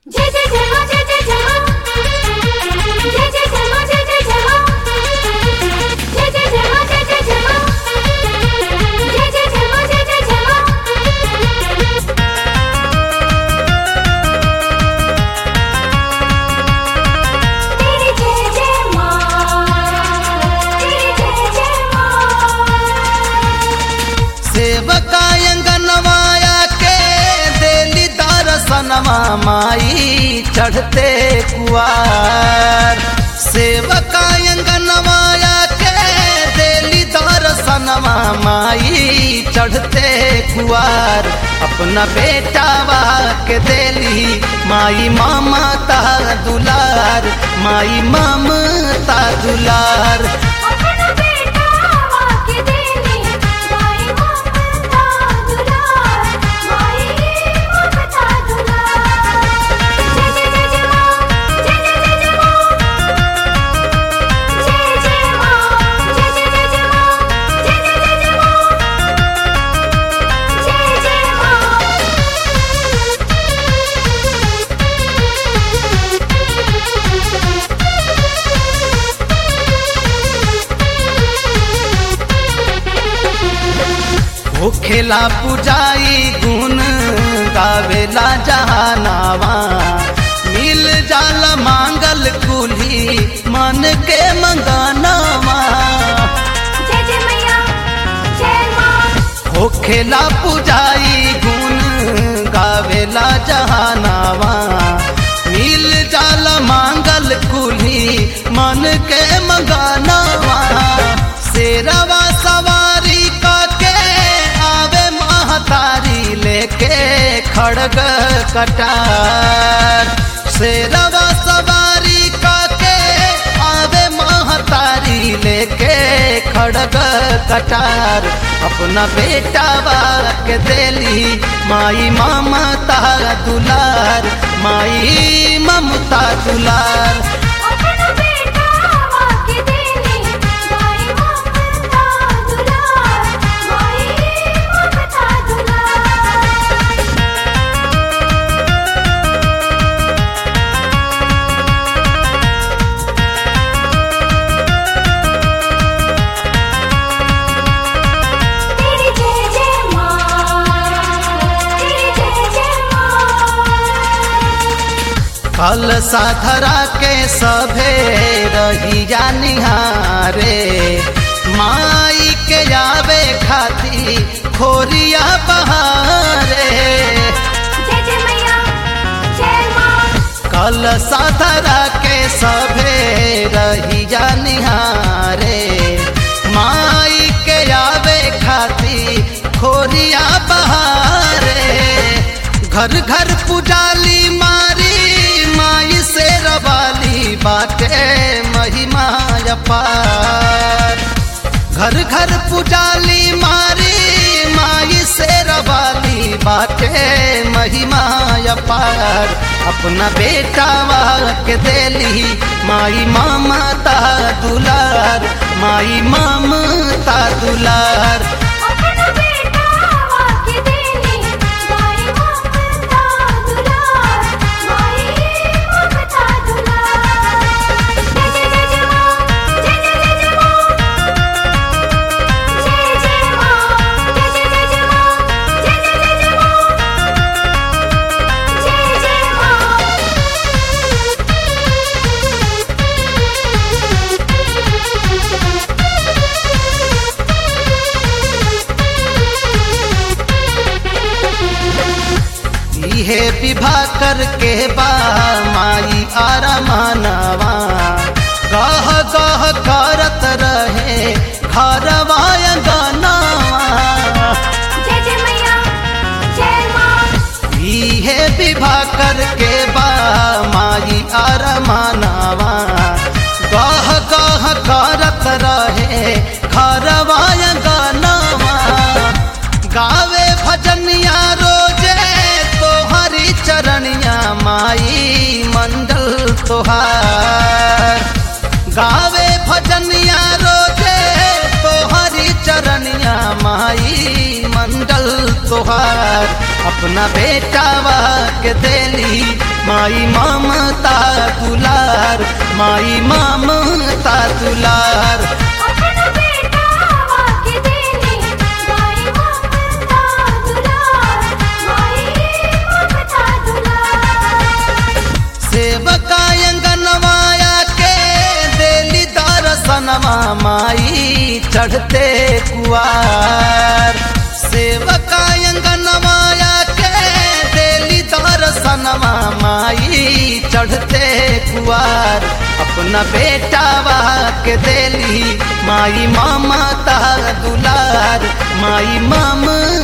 जय जय जय हो जय जय जय हो जय जय जय हो जय जय जय हो जय जय जय हो जय जय जय हो जय जय जय हो जय जय जय हो तेरी जय जय मां तेरी जय जय मां सेवका अंगनवाया के देली दर्शनवा माई चढ़ते कुआर सेवका अंगनवाया के देली दर्शनवा माई चढ़ते कुआर अपना बेटावा के देली माई ममता दुलार माई ममता दुलार अपना बेटा वाके देली माई ममता दुलार माई ममता दुलार जय जय जय जय मां जय जय जय जय मां जय जय मां जय जय जय जय मां जय जय जय जय मां जय जय होखेला पुजाई गुण गावेला जहानावा मिल जाल मांगल कुली मन के मंगानावा जय जय मैया जय मां होखेला पुजाई गुण गावेला जहानावा मिल जाल मांगल कुली मन के मंगानावा शेरवा सवारी के आवे महतारी लेके खड़ग कटार शेरवा सवारी के आवे महतारी लेके खड़ग कटार अपना बेटा के देली माई ममता दुलार माई ममता दुलार अपना बेटा वाके देली माई ममता दुलार माई ममता दुलार तेरी जय जय मां तेरी जय जय मां कल साधरा के सभे रहिया निहारे माई के आवे खाती खोरिया बहारे जय जय मैया जय मां कल साधरा के सभे रहिया निहारे माई के आवे खाती खोरिया बहारे घर घर पुजाली मारी माई से रवाली बाटे महिमा अपार घर घर पुजाली मारी माई से रवाली बाटे महिमा अपार अपना बेटा के देली माई ममता दुलार माई ममता दुलार अपना बेटा वाके देली माई ममता दुलार माई ममता दुलार जय जय जय जय मां जय जय जय जय मां जय जय मां जय जय जय जय मां जय जय जय जय मां जय जय इहे विवाह करके बा माई आरमानवा गह गह करत रहे घरवा अंगनवा जय जय मैया जय मां इहे विवाह करके बा माई आरमानवा गह गह करत रहे घरवा अंगनवा गावे भजनिया रोजे तोहरी चरणिया माई मंडल तोहार गावे भजनिया रोजे तोहरी चरणिया माई मंडल तोहार अपना बेटावा के देली माई ममता दुलार माई ममता दुलार अपना बेटा वाके देली माई ममता दुलार माई ममता दुलार सेवका अंगनवाया के देली दर्शनवा माई चढ़ते कुआर सेवका अंगनवाया के देली दर्शनवा माई चढ़ते कुआर अपना बेटावा के देली माई ममता दुलार माई ममता